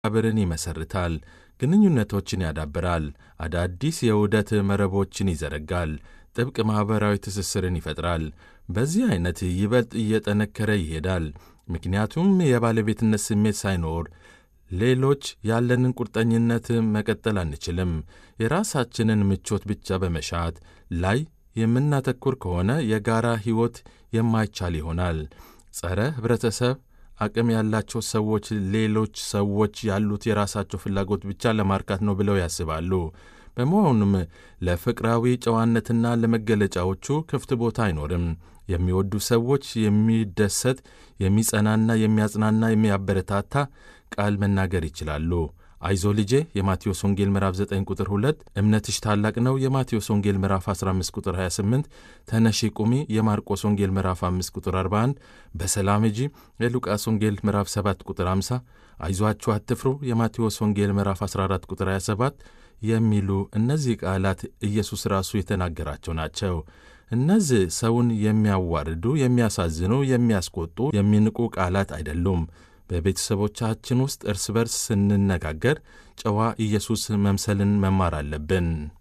መስተጋብርን ይመሰርታል፣ ግንኙነቶችን ያዳብራል፣ አዳዲስ የውህደት መረቦችን ይዘረጋል፣ ጥብቅ ማኅበራዊ ትስስርን ይፈጥራል። በዚህ ዐይነት ይበልጥ እየጠነከረ ይሄዳል። ምክንያቱም የባለቤትነት ስሜት ሳይኖር ሌሎች ያለንን ቁርጠኝነት መቀጠል አንችልም። የራሳችንን ምቾት ብቻ በመሻት ላይ የምናተኩር ከሆነ የጋራ ሕይወት የማይቻል ይሆናል። ጸረ ኅብረተሰብ አቅም ያላቸው ሰዎች ሌሎች ሰዎች ያሉት የራሳቸው ፍላጎት ብቻ ለማርካት ነው ብለው ያስባሉ። በመሆኑም ለፍቅራዊ ጨዋነትና ለመገለጫዎቹ ክፍት ቦታ አይኖርም። የሚወዱ ሰዎች የሚደሰት፣ የሚጸናና የሚያጽናና፣ የሚያበረታታ ቃል መናገር ይችላሉ። አይዞ ልጄ የማቴዎስ ወንጌል ምዕራፍ 9 ቁጥር 2፣ እምነትሽ ታላቅ ነው የማቴዎስ ወንጌል ምዕራፍ 15 ቁጥር 28፣ ተነሺ ቁሚ የማርቆስ ወንጌል ምዕራፍ 5 ቁጥር 41፣ በሰላም ሂጂ የሉቃስ ወንጌል ምዕራፍ 7 ቁጥር 50፣ አይዟችሁ አትፍሩ የማቴዎስ ወንጌል ምዕራፍ 14 ቁጥር 27 የሚሉ እነዚህ ቃላት ኢየሱስ ራሱ የተናገራቸው ናቸው። እነዚህ ሰውን የሚያዋርዱ፣ የሚያሳዝኑ፣ የሚያስቆጡ፣ የሚንቁ ቃላት አይደሉም። በቤተሰቦቻችን ውስጥ እርስ በርስ ስንነጋገር ጨዋ ኢየሱስ መምሰልን መማር አለብን።